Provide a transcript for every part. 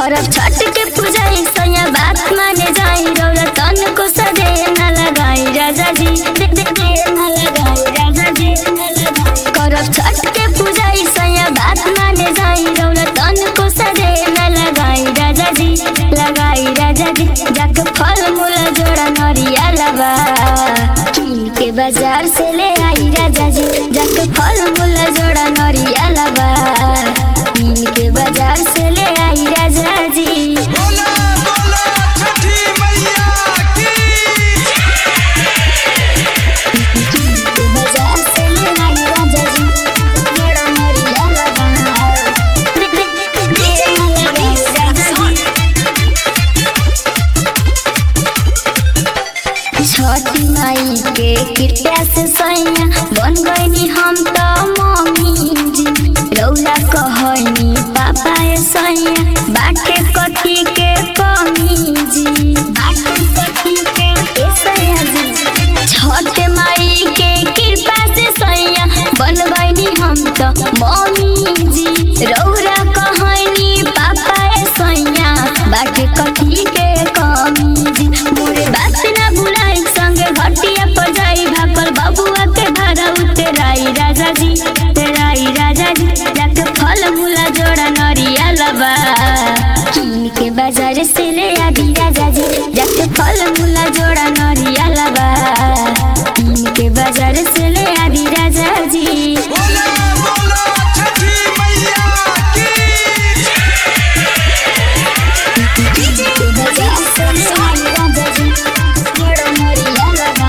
करब छठ के पूजा सैया बात माने जाई रौरा तन को सदे न लगाई राजा जी दे दे दे न लगाई राजा जी न लगाई करब छठ के पूजा सैया बात माने जाई रौरा तन को सदे न लगाई राजा जी लगाई राजा जी जाके फल मूल जोड़ा नरिया लबा कीन के बाजार से ले आई राजा जी जाके फल मूल जोड़ा नरिया लबा कीन के बाजार से ले आई राजा जी बोला बोला छठी मैया की के बाजार से ले आई राजा जी जोड़ा नरिया लबा छठी माई के कृपया से सैया बन गईनी हम तो मम्मी जी रौला कहनी पापा ए सैया बाटे कथी के कमी जी बाटे कथी के ए सैया जी छठ माई के कृपा से सैया बन गईनी हम तो मम्मी जी रौरा कहनी पापा ए सैया बाटे कथी के कमी जी मोरे बात ना भुलाई संगे घटिया पर जाई भाकल बबुआ के भाड़ा उतराई राजा जी तेराई राजा जी जाके फल मूला जोड़ा नरिया लबा कीन के बाजार से ले आदि राजा जी जाके फल मूला जोड़ा नरिया लबा कीन के बाजार से ले आदि राजा जी बोला बोला छठी मैया की के बाजार से ले आदि राजा जी जोड़ा नरिया लबा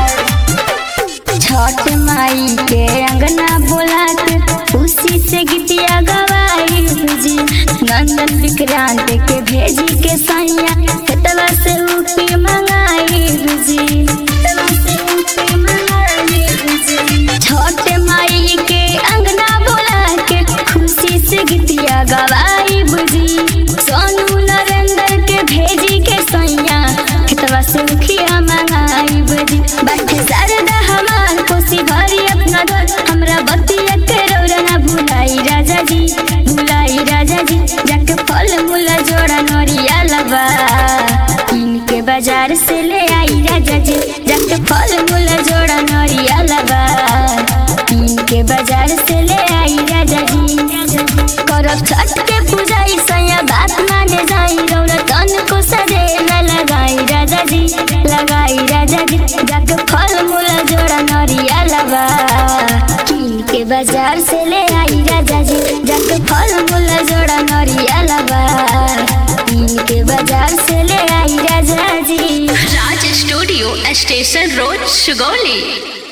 छठ माई के अंगना बोला के खुशी से गीतिया गवाई जी नंदन विक्रांत के भेजी के सैया खेतवा से उठी मंगाई जी खेतवा से उठी मंगाई जी छठ माई के अंगना बोला के खुशी से गीतिया गवाई बुझी सोनू नरेंद्र के भेजी के सैया खेतवा से उखिया मंगाई बुझी बाटे शारदा हमार कोसी भरी अपना घर हमरा बतिया के रौरा ना भुलाई राजा जी भुलाई राजा जी जाके फल मूल जोड़ा नरिया लबा कीन के बाजार से ले आई राजा जी जाके फल मूल जोड़ा नरिया लबा कीन के बाजार से ले आई राजा जी करब छठ के पूजा सैया बात माने जाई रौरा तन को सदे न लगाई राजा जी लगाई राजा जी जाके फल मूल जोड़ा नरिया लबा कीन के बाजार से ले आई राजा जी जाके फल मूल जोड़ा नरिया लबा कीन के बाजार से ले आई राजा जी Raj studio station road Sugauli